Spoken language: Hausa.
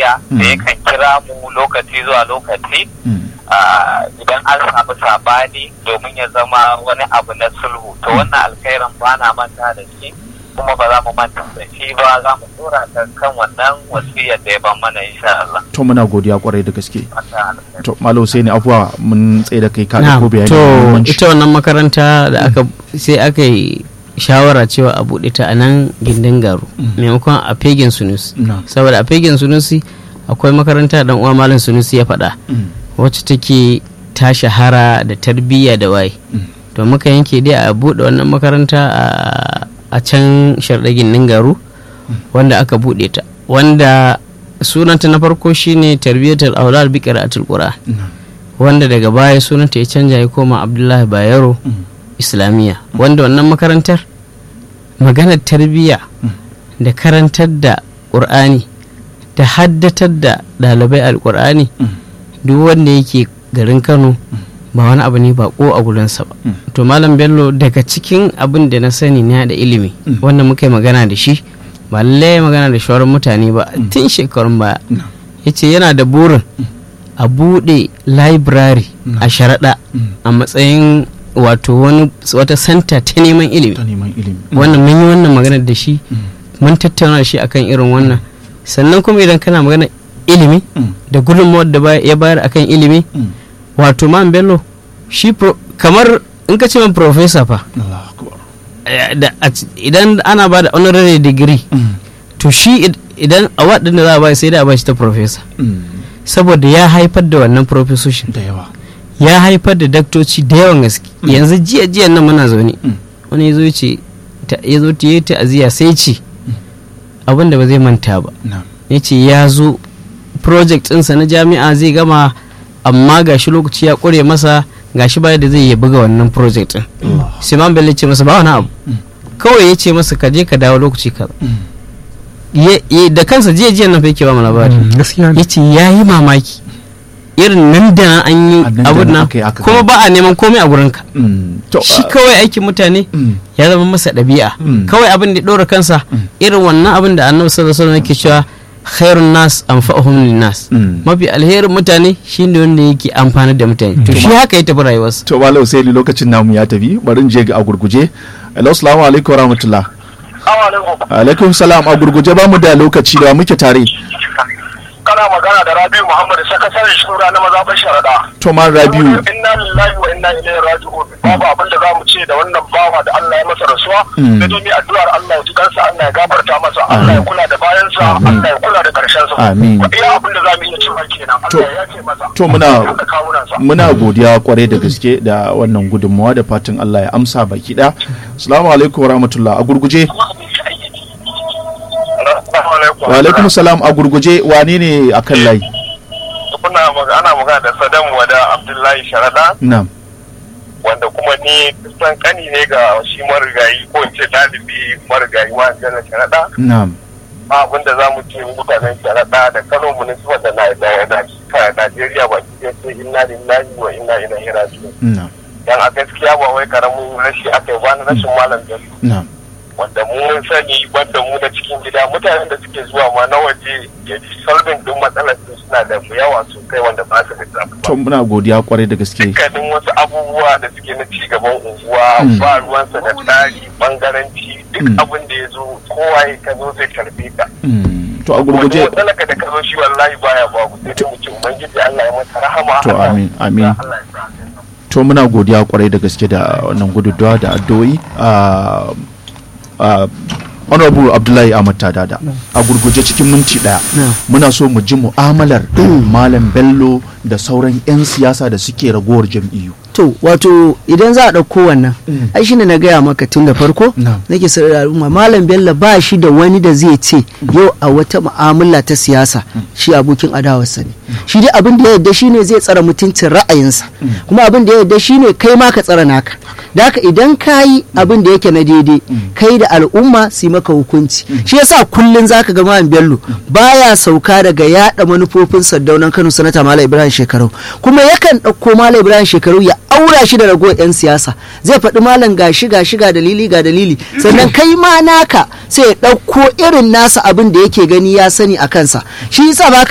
lafiya da yakan kira mu lokaci zuwa lokaci idan an samu sabani domin ya zama wani abu na sulhu to wannan alkhairin ba na manta da shi kuma ba za mu manta da shi ba za mu tura ta kan wannan wasiyar da ya ban mana insha Allah. To muna godiya kwarai da gaske. To Malam Hussein afuwa mun tsaye da kai ka ko bayani. To ita wannan makaranta da aka sai aka yi shawara cewa a buɗe ta a nan gindin garu maimakon a fegin sunusi saboda a fegin sunusi akwai makaranta dan uwa malam sunusi ya faɗa wacce take ta shahara da tarbiyya da waye to muka yanke dai a buɗe wannan makaranta a can sharɗagin ningaru wanda aka buɗe ta wanda sunanta na farko shine tarbiyyatul aulad bi qira'atul qur'an wanda daga baya sunanta ya canja ya koma abdullahi bayero islamiyya wanda wannan makarantar maganar tarbiyya da karantar da ƙur'ani da haddatar da ɗalibai alƙur'ani duk wanda yake garin kano ba wani abu ne ba ko a gurinsa ba to malam bello daga cikin abin da na sani na da ilimi wanda muka yi magana da shi ba lallai magana da shawarar mutane ba tun shekarun baya ya ce yana da burin a buɗe library a sharaɗa a matsayin wato wani wata santa ta neman ilimi wannan mun yi wannan magana da shi mun tattauna da shi akan irin wannan sannan kuma idan kana magana ilimi da gudunmawar da ya bayar akan ilimi wato man bello shi kamar in ka ce man professor fa idan ana ba da honorary degree to shi idan a waɗanda za a ba sai da a ba shi ta professor saboda ya haifar da wannan professorship da yawa ya haifar da daktoci da yawan gaske yanzu jiya jiya nan muna zaune wani ya zo ce ya zo ta yi ta'aziyya sai ce abin da ba zai manta ba ya ce ya zo project ɗinsa na jami'a zai gama amma gashi lokaci ya ƙure masa gashi baya da zai yi buga wannan project ɗin siman bello ce masa ba wani abu kawai ya ce masa ka je ka dawo lokaci kaza da kansa jiya jiya nan fa yake ba mu labari ya ce ya yi mamaki irin nan da an yi abun nan kuma ba a neman komai a gurinka shi kawai aikin mutane ya zama masa ɗabi'a kawai abin da ɗora kansa irin wannan abin da annabi sallallahu alaihi wasallam yake cewa khairun nas anfa'uhum lin nas mafi alherin mutane shine wanda yake amfani da mutane to shi haka ya tafi rayuwarsa to malam sai lokacin namu ya tafi bari je ga a gurguje assalamu alaikum warahmatullah alaikum salam a gurguje ba mu da lokaci da muke tare kana magana da Rabiu Muhammad sakataren shura na mazaɓar sharaɗa. To man Rabiu. Inna lillahi wa inna ilaihi raji'un. Babu abin da zamu ce da wannan bawa da Allah ya masa rasuwa. Da dai addu'ar Allah ya ji kansa Allah ya gafarta masa Allah ya kula da bayansa Allah ya kula da karshen sa. Amin. Iya abin da zamu iya cewa kenan Allah ya ce masa. To muna muna godiya kwarai da gaske da wannan gudunmawa da fatan Allah ya amsa baki ɗaya. Assalamu alaikum wa rahmatullah a gurguje. wa alaikum salam a gurguje wane ne a kan layi kuna ana magana da sadam wada abdullahi sharada na'am wanda kuma ni kusan kani ne ga shi marigayi ko in ce dalibi marigayi wa jana sharada na'am abin da za mu ce mutanen sharada da kano municipal da najeriya ba ki sai inna lillahi wa inna ilaihi raji'un na'am dan a gaskiya ba wai karamin rashi aka yi ba na rashin malam da na'am wanda mu mun sani banda mu na cikin gida mutanen da suke zuwa ma na waje ya fi solving din matsalar su suna da yawa sosai wanda ba su da to muna godiya kwarai da gaske dukkanin wasu abubuwa da suke na ci gaban unguwa ba ruwansa da tsari bangaranci duk abin da ya zo kowa ya ka zo zai karbe ka to a gurguje wani matsalaka da ka zo shi wallahi baya babu sai dai mu ce ubangiji Allah ya masa rahama to amin amin to muna godiya kwarai da gaske da wannan gudunmawa da addu'o'i Uh, honorable abdullahi ahmad tadada a gurguje cikin minti daya muna so mu ji mu'amalar malam bello da sauran 'yan siyasa da suke ragowar jam'iyyu to wato idan za a ɗauko wannan ai shine na gaya maka tun da farko nake sanar da al'umma malam bello ba shi da wani da zai ce yau a wata mu'amala ta siyasa shi abokin adawarsa ne shi dai abin da ya yarda shine zai tsara mutuncin ra'ayinsa kuma abin da ya yarda shine kai ma ka tsara naka da haka idan ka yi abin da yake na daidai kai da al'umma su maka hukunci shi yasa kullun zaka ga malam bello baya sauka daga yada manufofin saddaunan kano sanata malam ibrahim shekarau kuma yakan ɗauko malam ibrahim shekarau ya aura shi da ragowar 'yan siyasa zai faɗi malam gashi gashi ga dalili ga dalili sannan kai ma naka sai ya ɗauko irin nasa abin da yake gani ya sani a kansa shi yasa ba